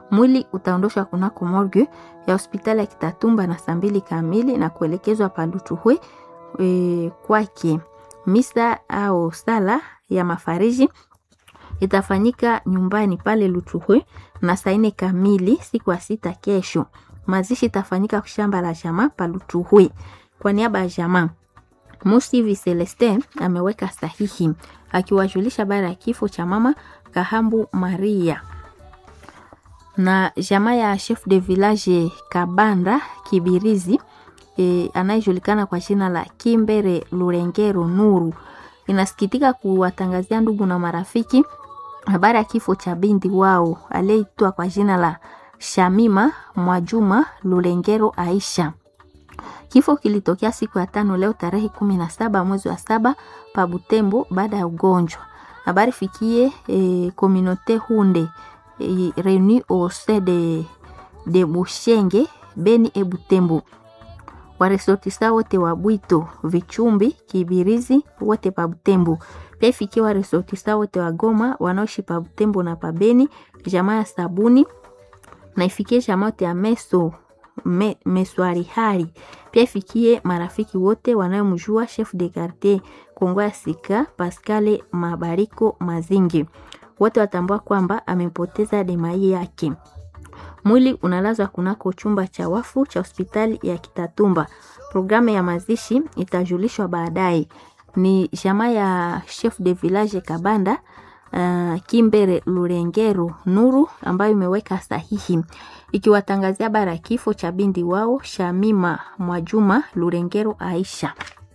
Mwili utaondoshwa kunako morgue ya hospitali ya Kitatumba na saa mbili kamili na kuelekezwa Palutuhwe e, kwake. Misa au sala ya mafariji itafanyika nyumbani pale Lutuhwe na saa nne kamili siku ya sita kesho. Mazishi itafanyika shamba la jamaa pa Lutuhwe. Kwa niaba ya jamaa Musivi Celestin ameweka sahihi akiwajulisha bara ya kifo cha mama Kahambu Maria na jamaa ya chef de village Kabanda Kibirizi e, anayejulikana kwa jina la Kimbere Lurengero Nuru inasikitika kuwatangazia ndugu na marafiki habari ya kifo cha binti wao aliyeitwa kwa jina la Shamima Mwajuma Lurengero Aisha. Kifo kilitokea siku ya tano leo tarehe kumi na saba mwezi wa saba pa Butembo baada ya ugonjwa. Habari fikie e, communauté Hunde e, reuni au sein de, de Bushenge Beni e Butembo waresortisa wote wa Bwito Vichumbi Kibirizi wote pa Butembo. Pia ifikie waresortisa wote wa Goma wanaoishi pa Butembo na pa Beni, jamaa ya Sabuni na ifikie jamaa wote ya Meso me, Meswari Hari. Pia ifikie marafiki wote wanayomjua chef de quartier Kongo ya Sika Pascale Mabariko Mazingi. Wote watambua kwamba amepoteza demai yake. Mwili unalazwa kunako chumba cha wafu cha hospitali ya Kitatumba. Programu ya mazishi itajulishwa baadaye. Ni jamaa ya chef de village Kabanda uh, Kimbere Lurengero Nuru ambayo imeweka sahihi ikiwatangazia bara kifo cha bindi wao Shamima Mwajuma Lurengero Aisha.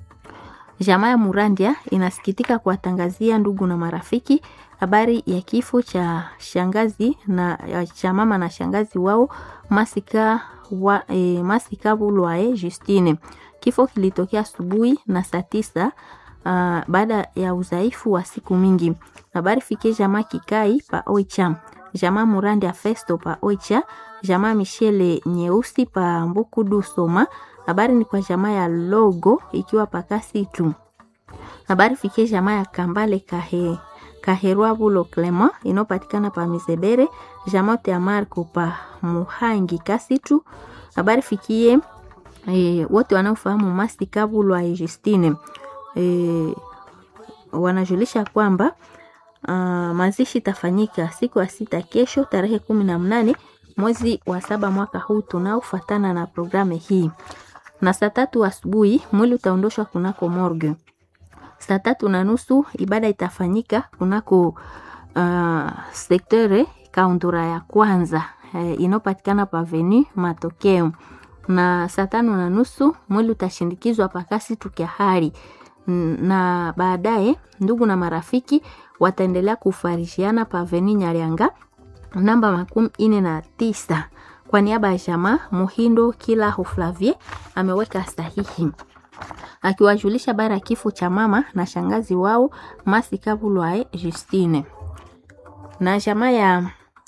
Jamaa ya Murandia inasikitika kuwatangazia ndugu na marafiki habari ya kifo cha shangazi na cha mama na shangazi wao Masika wa, e, Masika Bulwae Justine. Kifo kilitokea asubuhi na saa tisa uh, baada ya udhaifu wa siku mingi. Habari fikie jamaa Kikai pa Oicha, jamaa Murandia Festo pa Oicha, jamaa Michele Nyeusi pa Mbukudu Soma. Habari ni kwa jamaa ya Logo ikiwa pakasi tu. Habari fikie jamaa ya Kambale Kahe Kaherwa Bulo Clement inayopatikana pa Mizebere, jamote ya Marco pa Muhangi Kasitu. Habari fikie e, wote wanaofahamu Masi Kabulwa Justine e, wanajulisha kwamba uh, mazishi tafanyika siku ya sita kesho tarehe kumi na mnane mwezi wa saba mwaka huu tunaofuatana na programu hii, na saa tatu asubuhi mwili utaondoshwa kunako morgue saa tatu na nusu ibada itafanyika kunako uh, sektere kaundura ya kwanza uh, inayopatikana paveni matokeo, na saa tano na nusu mwili utashindikizwa pakasi tukiahari, na baadaye ndugu na marafiki wataendelea kufarishiana paveni Nyarianga namba makumi ine na tisa. Kwa niaba ya jamaa Muhindo kila Huflavie ameweka sahihi akiwajulisha bara ya kifo cha mama na shangazi wao Masika Bulwae Justine na jamaa ya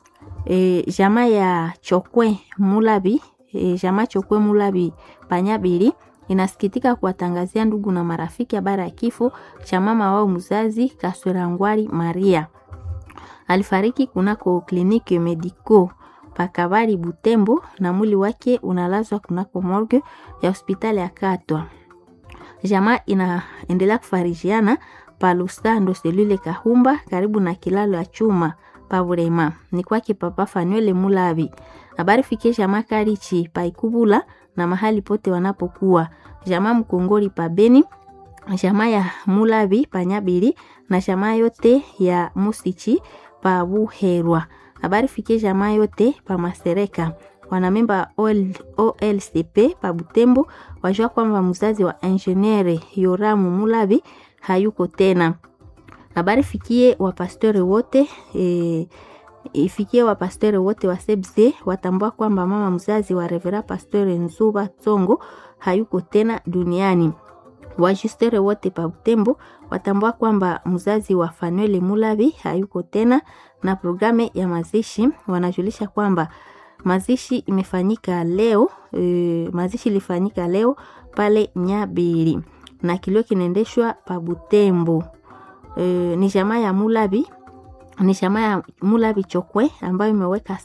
e, jamaa ya Chokwe Mulabi e, jamaa Chokwe Mulabi Panyabiri inasikitika kuwatangazia ndugu na marafiki habari ya kifo cha mama wao mzazi Kaswerangwari Maria. Alifariki kunako kliniki Medico Pakabari Butembo, na mwili wake unalazwa kunako morgue ya hospitali ya Katwa. Jamaa inaendelea kufarijiana pa Lusando selule Kahumba, karibu na kilalo ya chuma pa Burema. Ni kwake Papa Fanuele Mulabi. Habari fikie jamaa Karichi pa Ikubula na mahali pote wanapokuwa jamaa Mkongori pa Beni, jamaa ya Mulabi pa Nyabiri na jamaa yote ya Musichi pa Buherwa. Habari fikie jamaa yote pa Masereka wanamemba OL, OLCP pa Butembo wajua kwamba mzazi wa engineer Yoramu Mulabi hayuko tena. Habari fikie wapastori wote e, ifikie wapastori wote wa Sebze watambua kwamba mama mzazi wa Revera Pastori Nzuba Tsongo hayuko tena duniani. Wajistere wote pa Butembo watambua kwamba mzazi wa Fanuel Mulabi hayuko tena, na programu ya mazishi wanajulisha kwamba mazishi imefanyika leo e, mazishi ilifanyika leo pale Nyabiri na kilio kinaendeshwa pa Butembo. E, ni jamaa ya Mulabi ni jamaa ya Mulabi Chokwe ambayo imeweka